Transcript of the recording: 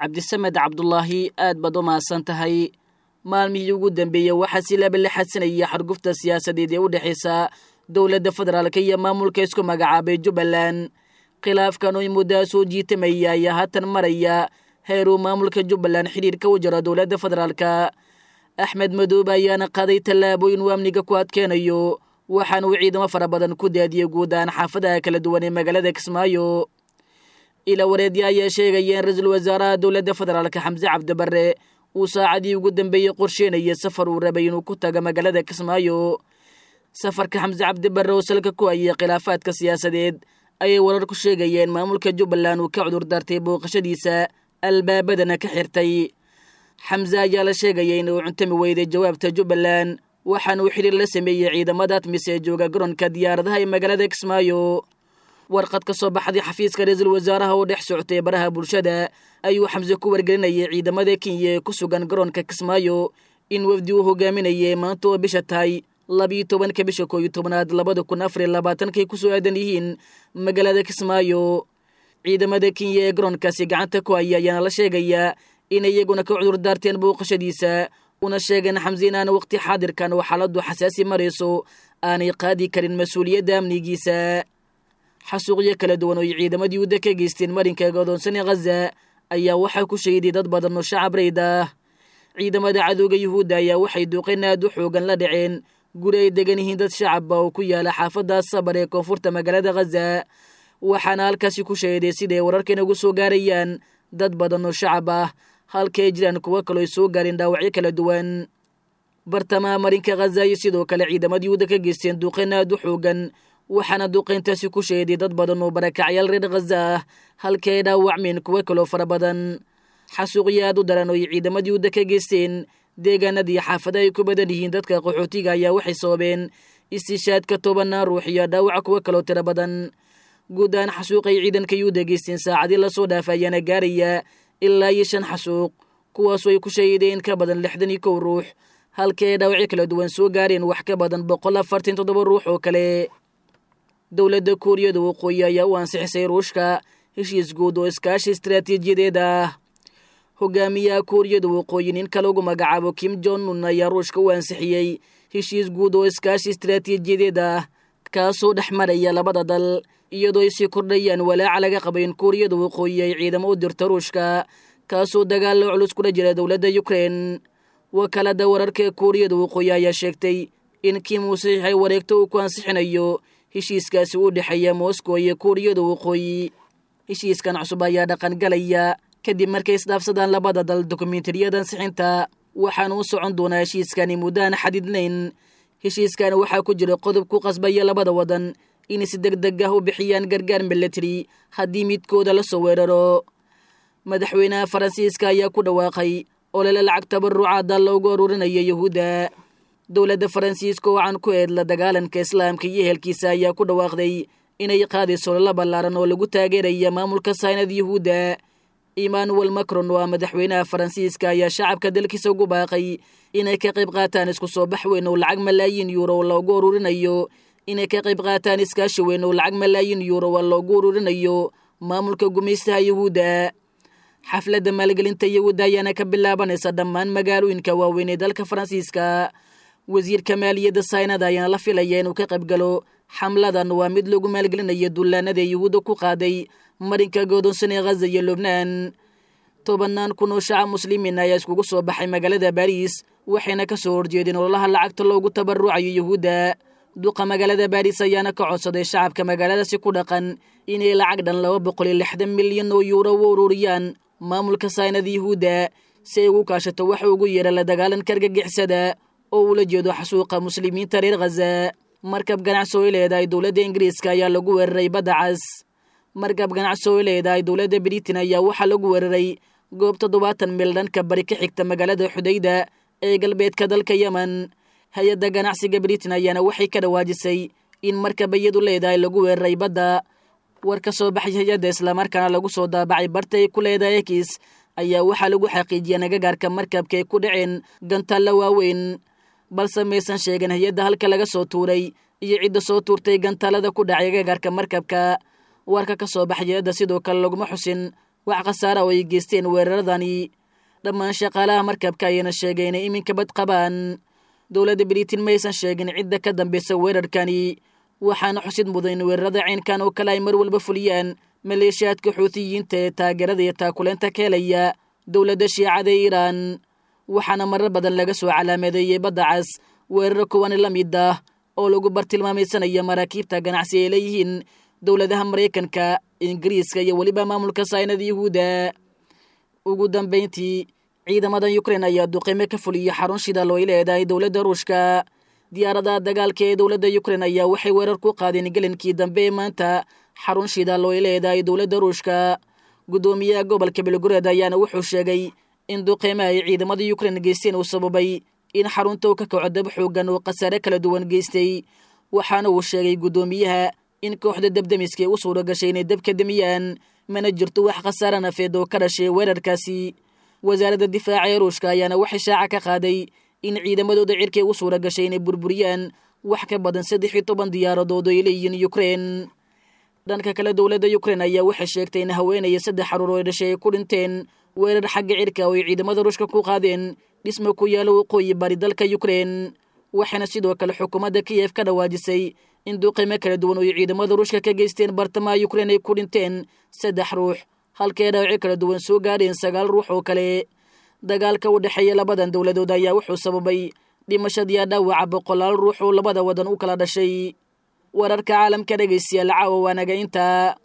cabdisamed cabdulaahi aad baad u mahadsan tahay maalmihii ugu dambeeyey waxaa si laba la xadsanaya xargufta siyaasadeed ee u dhexaysa dowladda federaalk iyo maamulka isku magacaabay jubbaland khilaafkan oy muddaa soo jiitamaya ayaa haatan maraya heeruu maamulka jubbaland xidhiirka u jiro dowladda federaalka axmed madoobe ayaana qaaday tallaabooyin uu amniga ku adkeenayo waxaana uu ciidamo fara badan ku daadiyey guud ahaan xaafadaha kala duwan ee magaalada kismaayo ila wareedya ayaa sheegaya in ra-iisul wasaaraha dowladda federaalka xamse cabdibarre uu saacadii ugu dambeeyey qorsheynaya safar uu rabay inuu ku tago magaalada kismaayo safarka xamse cabdibarre oo salka ku hayay khilaafaadka siyaasadeed ayay warar ku sheegayeen maamulka jubbaland uu ka cudur daartay booqashadiisa albaabadana ka xirtay xamse ayaa la sheegaya inuu cuntami weyday jawaabta jubbaland waxaana uu xidhiir la sameeyey ciidamada admis ee jooga garoonka diyaaradaha ee magaalada kismaayo warqad ka soo baxday xafiiska ra-iisul wasaaraha oo dhex socotay baraha bulshada ayuu xamse ku wargelinayay ciidamada kenya ee ku sugan garoonka kismaayo in wafdi uu hogaaminayay maanta oo bisha tahay labiyo tobanka bisha kooiyo tobnaad labada kun afariyo labaatankay kusoo aadan yihiin magaalada kismaayo ciidamada kenya ee garoonkaasi gacanta ku haya ayaana la sheegayaa in iyaguna ka cudur daarteen booqashadiisa una sheegeen xamse in aan waqti xaadirkan oo xaaladdu xasaasi marayso aanay qaadi karin mas-uuliyadda amnigiisa xasuuqyo kala duwan oo ay ciidamadii udda ka geysteen marinka godoonsane khaza ayaa waxaa ku shahiday dad badan oo shacab rayd ah ciidamada cadowga yuhuudda ayaa waxay duuqeen aad u xoogan la dhaceen guri ay degan yihiin dad shacabba oo ku yaala xaafadda sabar ee koonfurta magaalada khaza waxaana halkaasi ku shahiday siday wararkan ugu soo gaarayaan dad badan oo shacab ah halka ay jiraan kuwo kaloo ay soo gaareen dhaawacyo kala duwan bartamaha marinka khaza iyo sidoo kale ciidamadii yuhuudda ka geysteen duuqeen aad u xoogan waxaana duqayntaasi ku sheeday dad badan oo barakacyaal reer khaza ah halka ay dhaawacmeen kuwo kaloo fara badan xasuuqyo aad u daran oo ay ciidamadii udda ka geysteen deegaanadii xaafada ay ku badan yihiin dadka qaxootiga ayaa waxay sababeen istishaadka tobanaan ruux iyo dhaawaca kuwo kaloo tiro badan guud ahaan xasuuqay ciidanka yuuda geysteen saacadii lasoo dhaafa ayaana gaaraya ilaa iyo shan xasuuq kuwaasoo ay ku shahiideen ka badan lixdan iyo kow ruux halka ay dhaawacyo kala duwan soo gaareen wax ka badan boqol afartan toddoba ruux oo kale dowladda kuuriyada waqooyi ayaa u ansixisay ruushka heshiis guud oo iskaashi istaraatiijiyadeed ah hogaamiyaha kuuriyada waqooyi ninka lagu magacaabo kim jon un ayaa ruushka u ansixiyey heshiis guud oo iskaashi istaraatiijiyadeed ah kaasoo dhex maraya labada dal iyadoo ay sii kordhayaan walaaca laga qaba in kuuriyada waqooyi ay ciidamo u dirto ruushka kaasoo dagaalla culus kula jira dowladda ukrein wakaalada wararka ee kuuriyada waqooyi ayaa sheegtay in kim uu saxiixay wareegto uu ku ansixinayo heshiiskaasi u dhexeeya moscow iyo kuuriyada waqooyi heshiiskan cusub ayaa dhaqangalaya kadib markay isdhaafsadaan labada dal dokumentariyada ansixinta waxaana u socon doonaa heshiiskani muddaan xadidnayn heshiiskan waxaa ku jira qodob ku qasbaya labada wadan inay si deg deg ah u bixiyaan gargaar milatary haddii midkooda la soo weeraro madaxweynaha faransiiska ayaa ku dhawaaqay olole lacag tabarucaada loogu aruurinaya yuhuudda dowladda faransiiska oo can ku eed la dagaalanka islaamka iyo ehelkiisa ayaa ku dhawaaqday inay qaadayso olala ballaaran oo lagu taageeraya maamulka saynad yuhuudda emmanuel macron oo ah madaxweynaha faransiiska ayaa shacabka dalkiisa ugu baaqay inay ka qayb qaataan isku soo bax weyn oo lacag malaayiin yuuro oo loogu ururinayo inay ka qayb qaataan iskaashi weyn oo lacag malaayiin yuuro oo loogu ururinayo maamulka gumaystaha yuhuudda xafladda maalgelinta yuhuudda ayaana ka bilaabanaysa dhammaan magaalooyinka waaweyn ee dalka faransiiska wasiirka maaliyadda saynada ayaana la filaya inuu ka qayb galo xamladan waa mid lagu maalgelinayo dullaanada yuhuudda ku qaaday marinka godoonsan ee khaza iyo lubnaan tobanaan kun oo shacab muslimiin ayaa iskugu soo baxay magaalada baariis waxayna ka soo horjeedeen ololaha lacagta loogu tabarucayo yuhuudda duqa magaalada baariis ayaana ka codsaday shacabka magaaladaasi ku dhaqan inay lacag dhan laba boqol iyo lixdan milyan oo yuuro u ururiyaan maamulka saynada yuhuudda si ay ugu kaashato waxa ugu yeera la dagaalanka argagixisada oo ula jeedo xasuuqa muslimiinta reer khaza markab ganacsi oo ay leedahay dowladda ingiriiska ayaa lagu weeraray badda cas markab ganacsi oo ay leedahay dowladda britain ayaa waxaa lagu weeraray goob toddobaatan mil dhanka bari ka xigta magaalada xudayda ee galbeedka dalka yemen hay-adda ganacsiga britain ayaana waxay ka dhawaajisay in markab iyadu leedahay lagu weeraray badda war ka soo baxay hay-adda islamarkaana lagu soo daabacay barta ay ku leedahay ekis ayaa waxaa lagu xaqiijiyay nagagaarka markabka ay ku dhaceen gantaalla waaweyn balse maysan sheegin hay-adda halka laga soo tuuray iyo cidda soo tuurtay gantaalada ku dhacay agagaarka markabka warka ka soo baxay hay-adda sidoo kale laguma xusin wax khasaara oo ay geysteen weeraradani dhammaan shaqaalaha markabka ayayna sheegay inay iminka bad qabaan dowladda britain maysan sheegin cidda ka dambeysa weerarkani waxaana xusid mudan in weerarada caynkan oo kale ay mar walba fuliyaan maleeshiyaadka xuutiyiinta ee taageerada iyo taakuleenta ka helaya dowladda shiicada ee iiraan waxaana marar badan laga soo calaameedeeyey badda cas weeraro kuwani la mid ah oo lagu bartilmaamaysanaya maraakiibta ganacsi ay leeyihiin dowladaha maraykanka ingiriiska iyo weliba maamulka saynada yuhuudda ugu dambayntii ciidamada ukrein ayaa duqeymo ka fuliya xarun shidaal oo ay leedahay dowladda ruushka diyaaradaha dagaalka ee dowladda ukrein ayaa waxay weerar ku qaadeen gelinkii dambe ee maanta xarun shidaal oo ay leedahay dowladda ruushka guddoomiyaha gobolka belgored ayaana wuxuu sheegay in duqeymaha ay ciidamada ukrein geysteen uu sababay in xarunta uu ka kaco dab xoogan oo khasaare kala duwan geystay waxaana uu sheegay guddoomiyaha in kooxda dabdemiska ay u suura gashay inay dabka demiyaan mana jirto wax khasaare nafeed oo ka dhashay weerarkaasi wasaaradda difaaca ee ruushka ayaana waxay shaaca ka qaaday in ciidamadooda cirkay u suura gashay inay burburiyaan wax ka badan saddex iyo toban diyaaradood oo ay leeyihiin ukrein dhanka kale dowladda ukrein ayaa waxay sheegtay in haweenaya saddex xaruur oo ay dhashay ay ku dhinteen weerar xagga cirka oo ay ciidamada ruushka ku qaadeen dhisma ku yaalo waqooyi bari dalka ukrein waxaana sidoo kale xukuumadda kiyef ka dhawaajisay in duqeymo kala duwan oo ay ciidamada ruushka ka geysteen bartamaha ukrein ay ku dhinteen saddex ruux halkee dhaawaci kala duwan soo gaadheen sagaal ruux oo kale dagaalka u dhexeeya labadan dowladood ayaa wuxuu sababay dhimashadiiya dhaawaca boqolaal ruux oo labada wadan u kala dhashay wararka caalamka dhegaystayaal caawa waanaga intaa